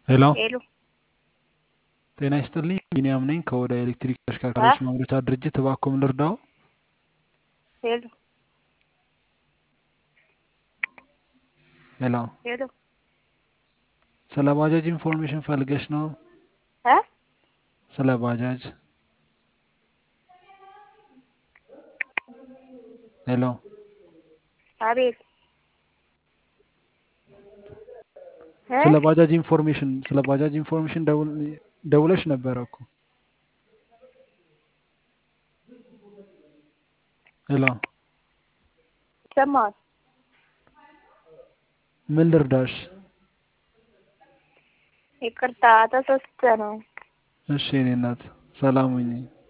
ሄሎ ሄሎ ጤና ይስጥልኝ። ቢኒያም ነኝ ከወደ ኤሌክትሪክ ተሽከርካሪዎች ማምረቻ ድርጅት። እባክዎን ልርዳው? ሄሎ ሄሎ ሄሎ ስለ ባጃጅ ኢንፎርሜሽን ፈልገሽ ነው? እ ስለ ባጃጅ ሄሎ አቤት እ ስለ ባጃጅ ኢንፎርሜሽን ስለ ባጃጅ ኢንፎርሜሽን ደውል- ደውለሽ ነበረ እኮ። ሄሎ ይሰማል። ምን ልርዳሽ? ይቅርታ ተሳስቼ ነው። እሺ የኔ እናት ሰላም ሁኚ።